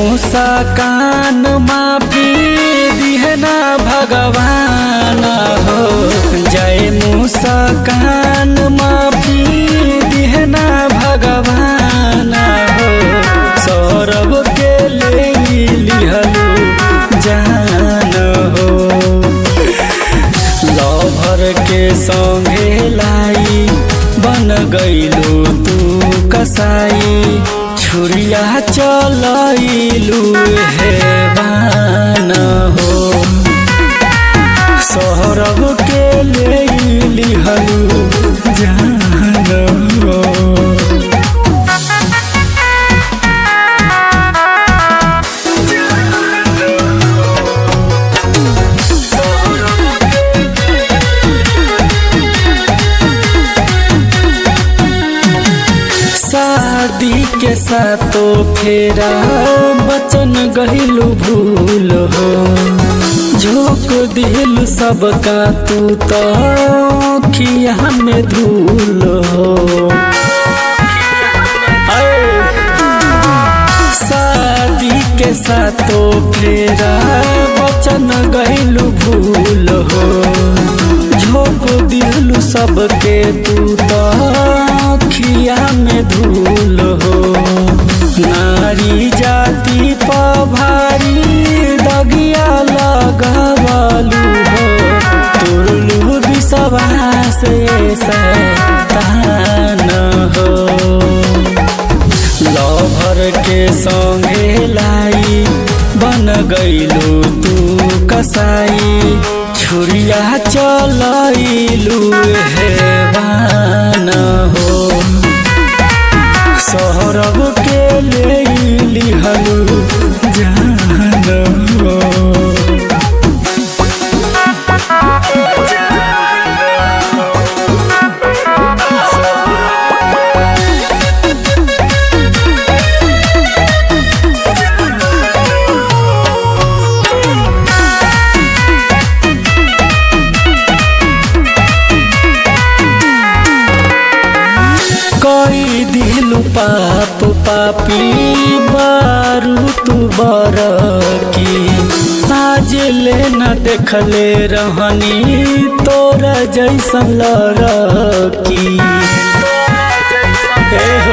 मुस्कान माफी दिहना भगवान हो जय मुस्कान माफी दिहना भगवान हो सौरभ के ले लिहलू जान हो लभर के संगे लाई बन गईलू तू कसाई छुरिया चलैलू हे बान हो सौरभ के ले लिहलू जान हो शादी के सातो फेरा बचन गहिलु भूल हो झोंक दिल सबका तू तो खिया में धूल हो आए। शादी के सातो फेरा बचन गहिलु भूल हो झोंक दिल सबके तू तो खिया में धूल हो नारी जाति पभारी दगिया लगवलू हो तुरलू विश्वास तान हो लभर के संगे लाई बन गईलू तू कसाई छुरिया चलैलू हे बान हो सौरभ के ले लिहलू जान हो कोई दिल पाप पापी बारू तू बर की आज ले न देखले रहनी तोरा जैसन लड़की हे हो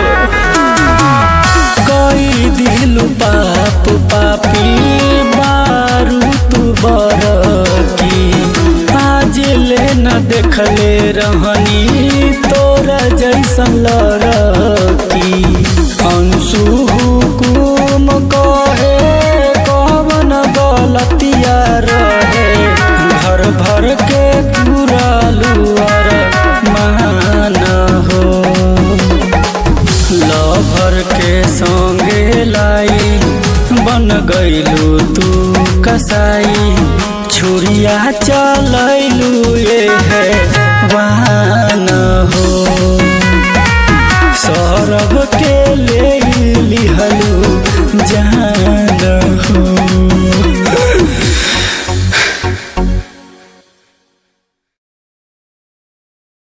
कोई दिल पाप पापी बारू तू बर की आज ले न देखले रहनी तोरा जैसन लड़की अंशु हुकुम कहे कवन गलतिया रहे घर भर के पुरालू अर मान हो लभर के संगे लाई बन गईलू तू कसाई छुरिया चलैलू ये है